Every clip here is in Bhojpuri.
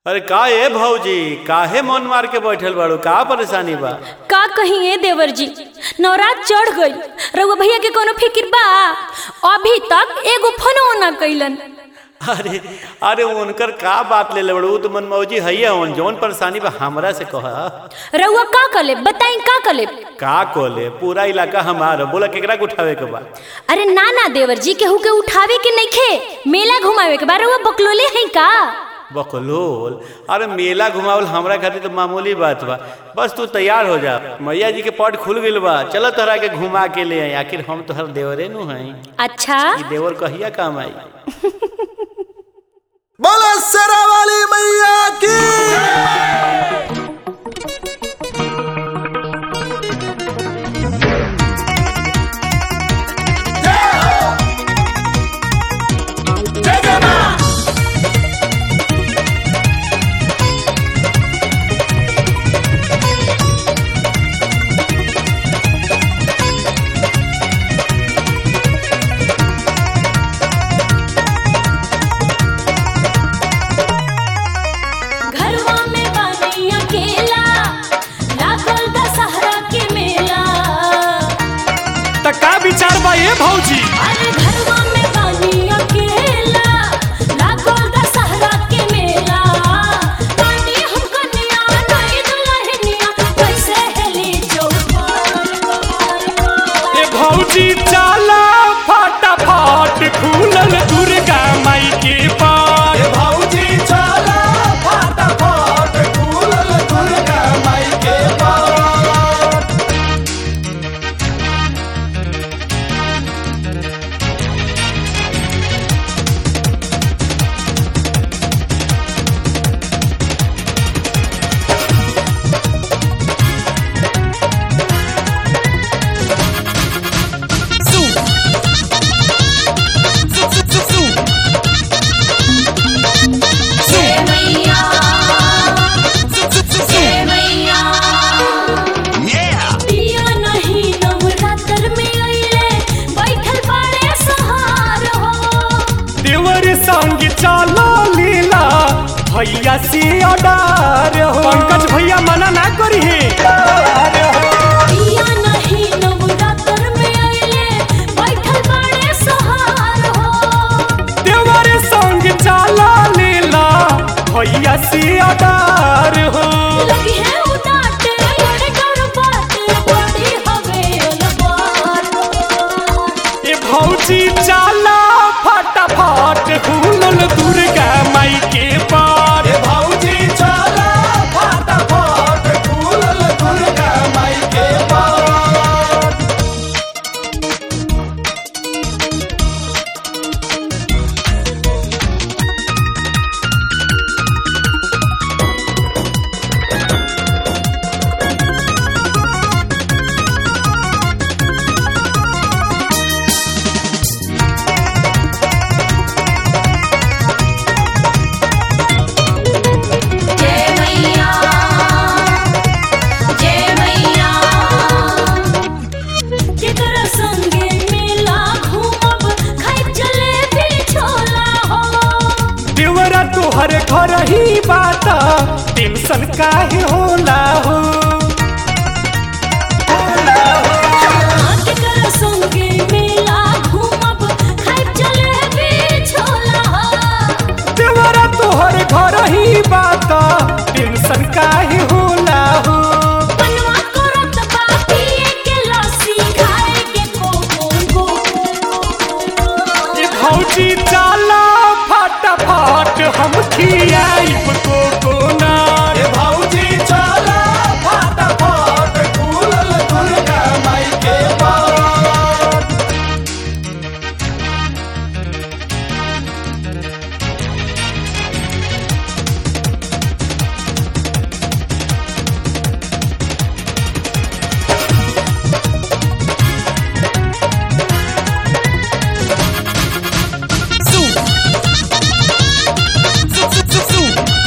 अरे का ए भौजी काहे मन मार के बैठल बाड़ू का परेशानी बा का कहीं ए देवर जी नवरात चढ़ गई रउआ भैया के कोनो फिक्र बा अभी तक एगो फोनो ना कैलन अरे अरे उनकर का बात ले ले बड़ू उ तो मन मौजी हैया उन जौन परेशानी बा हमरा से कह रउआ का कले बताई का कले का कोले पूरा इलाका हमार ह। बोला केकरा के उठावे के बा अरे ना ना देवर जी केहू के उठावे के नइखे मेला घुमावे के बा रउआ बकलोले हैं का बकलोल अरे मेला घुमावल हमरा खातिर तो मामूली बात बा बस तू तैयार हो जा मैया जी के पट खुल गइल बा चलो तोहरा के घुमा के ले आई आखिर हम तोहर देवरे नु हई अच्छा ई देवर कहिया काम आई बोला सरा वाली मैया की घरवा में बानी अकेला लागल दशहरा के मेला त का विचार बा ए भौजी अरे घरवा में बानी अकेला लागल दशहरा के मेला बानी हम कन्या नहीं दुल्हनिया कैसे हेली चौपाल ए भौजी चला फटाफट खुलल दुर्गा माई के पार भौजी चला फटाफट खुलल दुर्गा माई के पार जय मैया जय मैया पिया नहीं नवरात्र में अइले बैठल बाड़े सहार हो देवर संग चला लीला भैया से अडार हो पंकज भैया मना ना करी पिया नहीं नवरात्र में अइले बैठल बाड़े सहार हो देवर संग चला लीला भैया से अडार हो लगी है उदाटे बड़े कर बात बड़ी हवे अलबार ए भौजी चला फटाफट खुलल दुर्गा माई के पार भौजी चला फटाफट खुलल दुर्गा माई के पार जय मैया जय मैया जेकरा संगे मेला घूमब खाइ जलेबी छोला हो देवरा तोहर घर ही बात टेंशन काहे होला हो जेकरा संगे मेला घूमब खाइ जलेबी छोला हो देवरा तोहर घर ही बात टेंशन काहे होला हो बनवा करत बाकी के लस्सी खाए के कोको ए भौजी चला फटाफट हम खियाइब कोकोनट भौजी चला फटाफट खुलल दुर्गा माई के पार Zoo.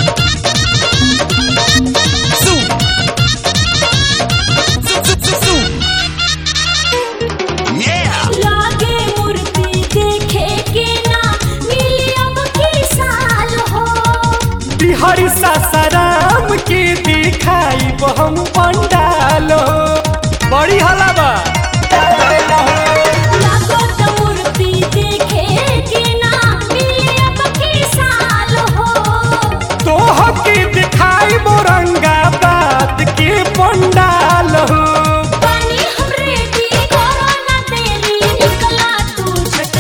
पड़ी सासाराम के दिखाई हम पंडालो बड़ी हला बा लागत मूर्ति देखे के ना मिले अब के साल हो तोह के दिखाई मोरंगाबाद के पंडालो पानी हमरे दी करो ना तेरी निकला तू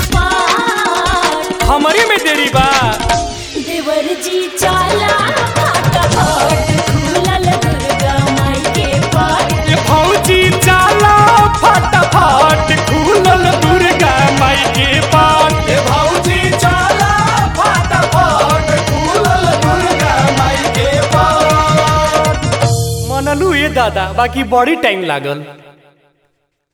झटपट हमारी में देरी बा देवर जी चाला फटाफट खुलल दुर्गा माई के पाट ये फौजी चाला फटाफट खुलल दुर्गा माई के पाट ए भौजी चला फटाफट खुलल दुर्गा माई के पाट मनलू ये दादा बाकी बड़ी टाइम लागल